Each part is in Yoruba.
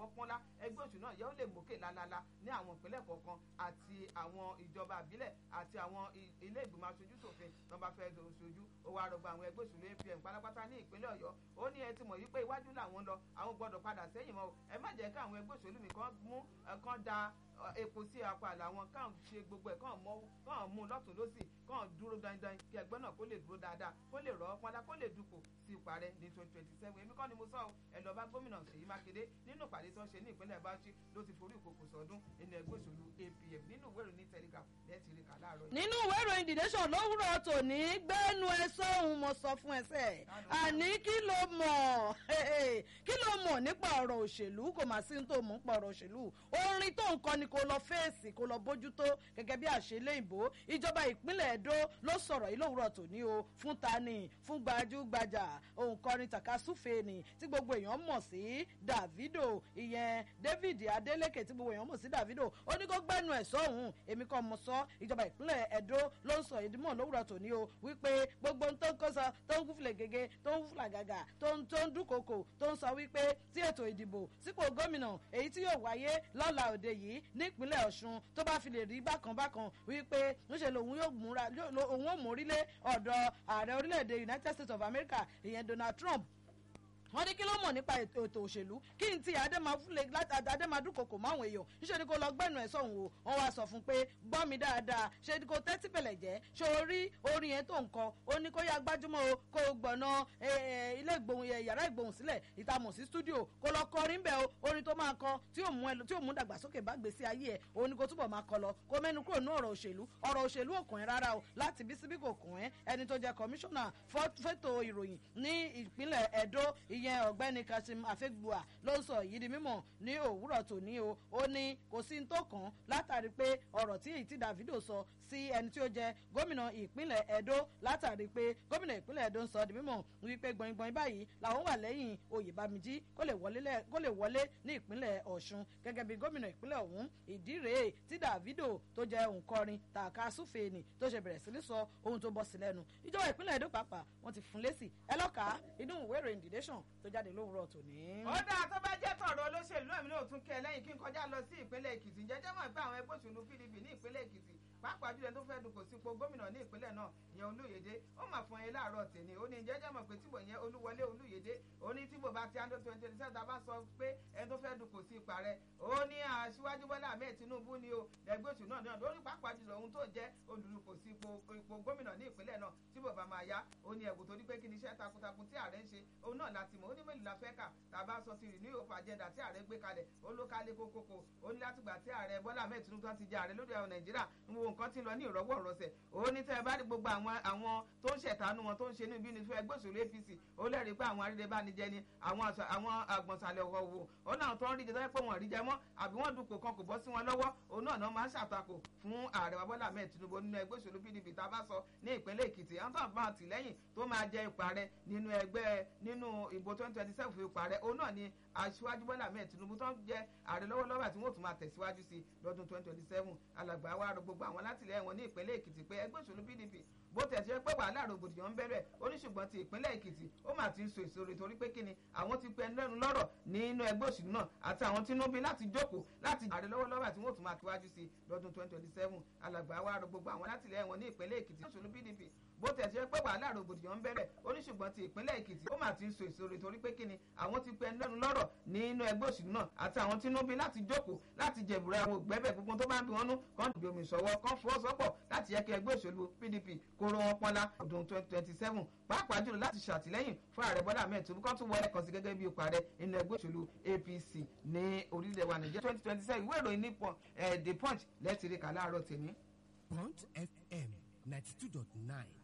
rọwọ́ pọ́nlá ẹgbẹ́ òṣèlú náà yẹ́ ó lè mókè lálálá ní àwọn ìpínlẹ̀ kọ̀ọ̀kan àti àwọn ìjọba àbílẹ̀ àti àwọn ilé ìgbìmọ̀ aṣojú ṣòfin tó bá fẹ́ ṣojú ó wá rọgbọ àwọn ẹgbẹ́ òṣèlú apm pátápátá ní ìpínlẹ̀ ọ̀yọ́ ó ní ẹ ti mọ̀ yí pé iwájú làwọn lọ àwọn gbọ́dọ̀ padà sẹ́yìn mọ́ ẹ má jẹ́ kí àwọn ẹgbẹ́ òṣèlú mi kan mú kan da epo sí apá làwọn kàn ṣe gbogbo ẹ̀ kàn mọ́ kàn mú lọ́tún lọ́sì kàn dúró dandan kí ẹgbẹ́ náà kó lè dúró dáadáa kó lè rọ́ pọ́nlá kó lè dupò sí ìparẹ́ ní twenty twenty seven èmi kọ́ ni mo sọ ọ́ ẹ lọ bá gómìnà Ṣèyí Mákindé nínú ìpàdé tó ń ṣe ní ìpínlẹ̀ Bauchi ló ti forí ìkòkò sọdún nínú ẹgbẹ́ òṣèlú APM nínú ìwé ìròyìn Telegraph lẹ́ẹ̀tì rí kà láàárọ̀ yìí. nínú ìwé ìròyìn The Nation lówùrọ̀ tòní gbẹ́nu ẹ sọ́hun mo sọ fún ẹsẹ̀ àní kí ló mọ̀ kí ló mọ̀ nípa ọ̀rọ̀ òṣèlú kò má sí tó mọ̀ nípa ọ̀rọ̀ òṣèlú orin tó ń kọ ni kò lọ fèsì kò lọ bójútó gẹ́gẹ́ bí àṣẹlẹ̀ ìbò ìjọba ìpínlẹ̀ Ẹdó ló sọ̀rọ̀ yìí lówùrọ̀ tòní o fún tani fún gbajúgbajà òǹkọrin takasúfèé ni tí gbogbo èèyàn mọ̀ sí Davido ìyẹn David Adeleke tí gbogbo èèyàn mọ̀ sí Davido ó ní kó gbẹ́nu ẹ̀ sọ́hùn èmi kọ́ mọ̀ sọ ìjọba ìpínlẹ̀ Ẹdó ló ń sọ ìdímọ̀ lówùrọ̀ tòní o wípé gbogbo tó ń kó sọ tó ń kúfìlẹ̀ gègé tó ń fúlà gàgà tó ń tó ń dúnkokò tó ń sọ wípé tí ètò ìdìbò sípò gómìnà èyí tí yóò wáyé lọ́la òde yìí nípínlẹ̀ Ọ̀ṣun tó bá fi lè rí bákan bákan wípé ńṣe lòun yóò múra òun ò mórílé ọ̀dọ̀ ààrẹ orílẹ̀-èdè United States of America ìyẹn Donald Trump wọ́n ní kí ló mọ̀ nípa ètò òṣèlú kí n ti adémadúkòkò máwọn èèyàn níṣẹ́ ni kò lọ gbẹ́nu ẹ̀ sọ̀hún o wọ́n wá sọ fún pé gbọ́ mi dáadáa ṣe ni kò tẹ́tí pẹ̀lẹ̀ jẹ́ ṣe orí orin yẹn tó ń kọ ó ní kó yá gbájúmọ́ o kó gbọ̀nà ilé ìgbóhùn yàrá ìgbóhùn sílẹ̀ ìtamọ̀ sí stúdíò kó lọ kọrin bẹ́ẹ̀ o orin tó máa kọ tí yóò mú ẹ tí yóò mú dàgbàsókè bá gbèsè ayé ẹ̀ òun ni kò túbọ̀ máa kọ lọ kó mẹ́nu kúrò ní ọ̀rọ̀ òṣèlú ọ̀rọ̀ òṣèlú òkùn ẹ̀ rárá o láti bí síbí kò kùn ẹ́ ẹni tó jẹ́ kọmíṣánná fẹ́tò ìròyìn ní ìpínlẹ̀ Ẹdó ìyẹn ọ̀gbẹ́ni kasim afegbua ló ń sọ yìí di mímọ̀ ní òwúrọ̀ tòní o ó ní kò sí ní tó kàn látàrí pé ọ̀rọ̀ tí èyí tí Davido sọ sí ẹni tí ó jẹ gómìnà ìpínlẹ̀ Ẹdó látàrí pé gómìnà ìpínlẹ̀ Ẹdó ń sọ di mímọ̀ wípé gbọ̀ngbọ̀n báyìí làwọn wà lẹ́yìn Oyèbámijí kó lè wọlé ní ìpínlẹ̀ Ọ̀ṣun gẹ́gẹ́ bí gómìnà ìpínlẹ̀ ọ̀hún ìdí rèé tí Davido tó jẹ òǹkọrin tààkà súfèénì tó ṣe bẹ̀rẹ̀ sí ní sọ ohun tó bọ́ sí lẹ́nu ìjọba ìpínlẹ̀ Ẹdó pàápàá wọ́n ti fún lésì ẹlọ́kàá inú ìwé ìròyìn The Nation tó jáde lówùrọ̀ tòní. ó dáa tó bá jẹ́ tọ̀rọ̀ olóṣèlú náà mi náà tún kẹ́ ẹ lẹ́yìn kí n kọjá lọ sí ìpínlẹ̀ Èkìtì jẹ́jẹ́ mọ̀ pé àwọn ẹgbẹ́ òṣèlú PDP ní ìpínlẹ̀ Èkìtì pàápàá jùlọ tó fẹ́ dupò sípò gómìnà ní ìpínlẹ̀ náà ìyẹn Olúyèdé ó mà fún ẹ láàárọ̀ tèmi ó ní jẹ́jẹ́ mọ̀ pé tíbò yẹn Olúwọlé Olúyèdé ó ní tíbò bá ti àndó twenty twenty seven bá sọ pé ẹni tó fẹ́ dupò sí ipa rẹ̀ ó ní aṣíwájú Bọ́lá Ahmed Tinubu ni o ẹgbẹ́ òṣèlú náà náà lórí pàápàá jùlọ ohun tó jẹ́ olùdupò sí ipò gómìnà ní ìpínlẹ̀ náà tíbò bá máa yá ó ní ẹ̀bùn torí pé kí ni iṣẹ́ takuntakun tí ààrẹ ń ṣe òun náà láti mọ̀ ó ní mélòó la fẹ́ kà tàbá sọ ti renew hope agenda tí ààrẹ gbé kalẹ̀ ó ló kálé kókókó ó ní látìgbà tí ààrẹ Bọ́lá Ahmed Tinubu ti jẹ ààrẹ lórí àwọn Nàìjíríà ń wo nǹkan tí ń lọ ní ìrọ́wọ́ ìrọsẹ̀ ó ní tẹ́ ẹ bá rí gbogbo àwọn àwọn tó ń ṣẹ̀tánú wọn tó ń ṣe ní ibi ní fún ẹgbẹ́ òṣèlú APC ó lẹ́rìí pé àwọn arídẹ́ bá ní jẹ ni àwọn àgbọ̀nsálẹ̀ ọ̀wọ̀ wò ó náà tó ń rí jẹ tó yẹ pé wọ́n rí jẹ mọ́ àbí wọ́n dupò kan kò bọ́ sí wọn lọ́wọ́ òun náà máa ń ṣàtakò fún ààrẹ Bọ́lá Ahmed Tinubu nínú ẹgbẹ́ òṣèlú PDP tá a bá sọ ní ìpínlẹ̀ Èkìtì àwọn tó ń bá àtìlẹ́yìn tó máa jẹ ipò ààrẹ nínú ẹgbẹ́ nínú ìbò twenty twenty seven fún ipò ààrẹ òun náà ni aṣíwájú Bọ́lá Ahmed Tinubu tó ń jẹ ààrẹ lọ́wọ́lọ́wọ́ àti wọ́n tún máa tẹ̀síwájú sí lọ́dún twenty twenty seven alàgbà wa rọ gbogbo àwọn látìlẹ́yìn wọn ní ìpínlẹ̀ Èkìtì pé ẹgbẹ́ òṣèlú PDP bó tẹ̀ ṣe pé wàhálà rògbòdìyàn ń bẹ̀rẹ̀ oníṣùgbọ́n ti ìpínlẹ̀ Èkìtì ó mà ti ń so ìṣòro torí pé kíni àwọn ti pẹ́ lẹ́nu lọ́rọ̀ nínú ẹgbẹ́ òṣèlú náà àti àwọn tí inú bí láti jókòó láti ààrẹ lọ́wọ́lọ́wọ́ àti wọ́n tún máa tíwájú sí lọ́dún twenty twenty seven alàgbà wa rọ gbogbo àwọn látìlẹ́yìn wọn ní ìpínlẹ̀ Èkìtì òṣèlú PDP bó tẹ̀ ṣe pé wàhálà rògbòdìyàn ń bẹ̀rẹ̀ oníṣùgbọ́n ti ìpínlẹ̀ Èkìtì ó mà ti ń so ìṣòro torí pé kíni àwọn ti pẹ́ lẹ́nu lọ́rọ̀ nínú ẹgbẹ́ òṣèlú náà àti àwọn tí inú bí láti jókòó láti jẹ̀bùrẹ́ àwọn ògbẹ́bẹ̀ gbogbo tó bá ń bí wọn nú kàn dìbò omi ìṣọwọ́ kàn fọwọ́sọ́pọ̀ láti yẹ kí ẹgbẹ́ òṣèlú PDP kó rọ wọn pọ́nlá ọdún twenty twenty seven pàápàá jùlọ láti ṣàtìlẹ́yìn fún ààrẹ Bọ́lá Ahmed Tinubu kan tún wọlé kan sí gẹ́gẹ́ bí ipò ààrẹ nínú ẹgbẹ́ òṣèlú APC ní orílẹ̀ wa Nàìjíríà twenty twenty seven ìwé ìròyìn nípọn The Punch lẹ́tìrì kà láàárọ̀ tèmi. Punch FM ninety two dot nine.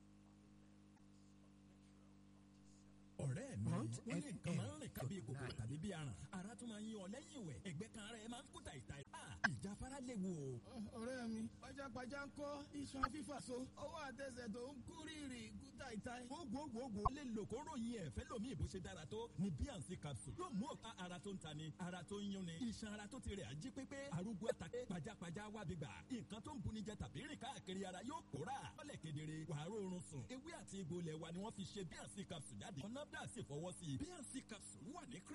ọ̀rẹ́ mi wọ́n ní nǹkan máa ń rìn kábí kòkòrò tàbí bí aràn ara tún máa ń yan ọ lẹ́yìn ìwẹ̀ ẹgbẹ́ kan ara ẹ máa ń kú tàìtà ìjáfara léwu o. ọ̀rẹ́ mi pajápajá ń kọ́ iṣan fífà so ọwọ́ àtẹsẹ̀ tó ń kú rírì kú tàìtà. gbogbogbò lè lò kó ròyìn ẹ̀ fẹ́ lómi ìbò ṣe dára tó ní bíànsì capsule yóò mú ọ̀pá ara tó ń tani ara tó ń yúnni iṣan ara tó ti rẹ̀ ají pépé arúgbó àtàkè pajápajá wábi gbà nǹkan tó ń buni jẹ tàbí rìn káàkiri ara yóò kóra ọlẹ̀ kedere wàá rọrùn sùn ewé àti egbò lẹ̀ wa ni wọ́n fi ṣe bíànsì capsule jáde ọ̀nà dà sí fọwọ́ sí i bíànsì capsule wà ní